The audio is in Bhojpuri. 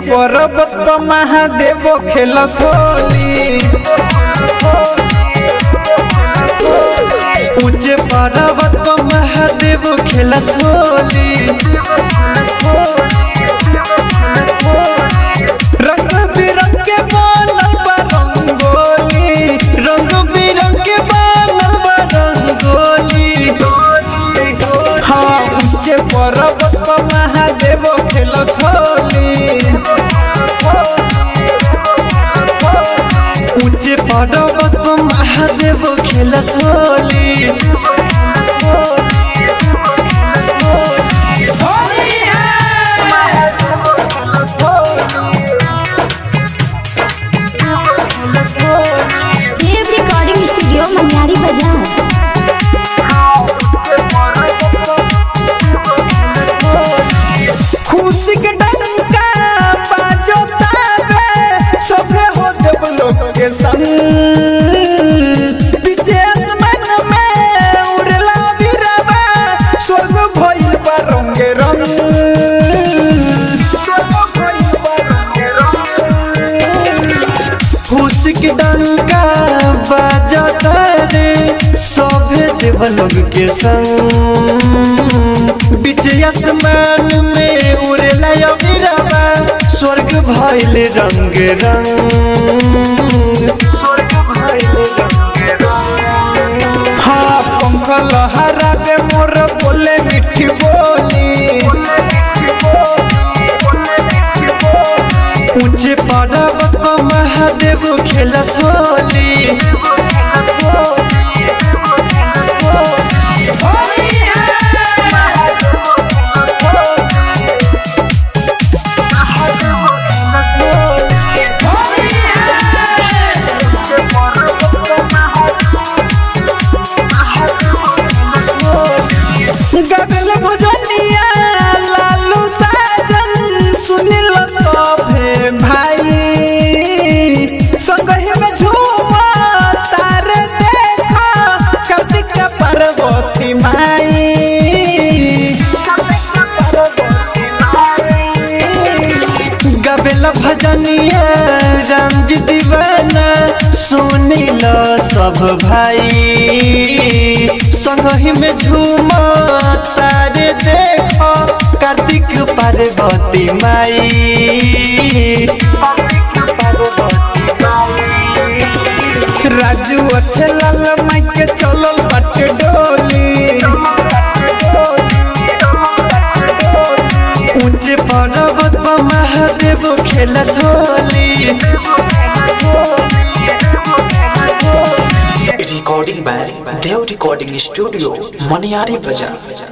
पर्वत पर महादेव खेलस होली ऊंचे पर्वत पर महादेव खेलस होली रंग बिरंग के बनल बा रंगोली रंग बिरंग के बनल बा रंगोली हाँ ऊंचे पर्वत पर महादेव खेलस होली ऊंचे पर्वत पर महादेव खेलस होली देव रिकॉर्डिंग स्टूडियो मनियारी बाजार खुशी के डंका बाजो ताबे सभे हो देव लोग के संग विशेष मन में उड़ला बिरवा स्वर्ग भइल बा रंगे रंग स्वर्ग भइल बा रंगे रंग खुशी के डंका बाजो तारे सभे देव लोग के संग बीच आसमान में उड़ेला अबिरवा स्वर्ग भइल रंग रंग स्वर्ग भइल रंग रंग हाँ पंख लहरा दे मोर बोले मिठी बोली ऊंचे पर्वत पर महादेव खेलस होली गगल भजनिया लालू साजन सुनिल सभे भाई संगहि में झूम तारे देखा कार्तिक पार्वती माई गबेल भजनिया राम जी दीवाना सुनिल सब भाई संगहि में झूम तारे देखो कार्तिक पार्वती माई राजू अच्छे लाल माई के चलल बाटे डोली ऊंचे पर्वत पर महादेव खेलस Holi recording by Dev Recording Studio, Maniari Bazaar.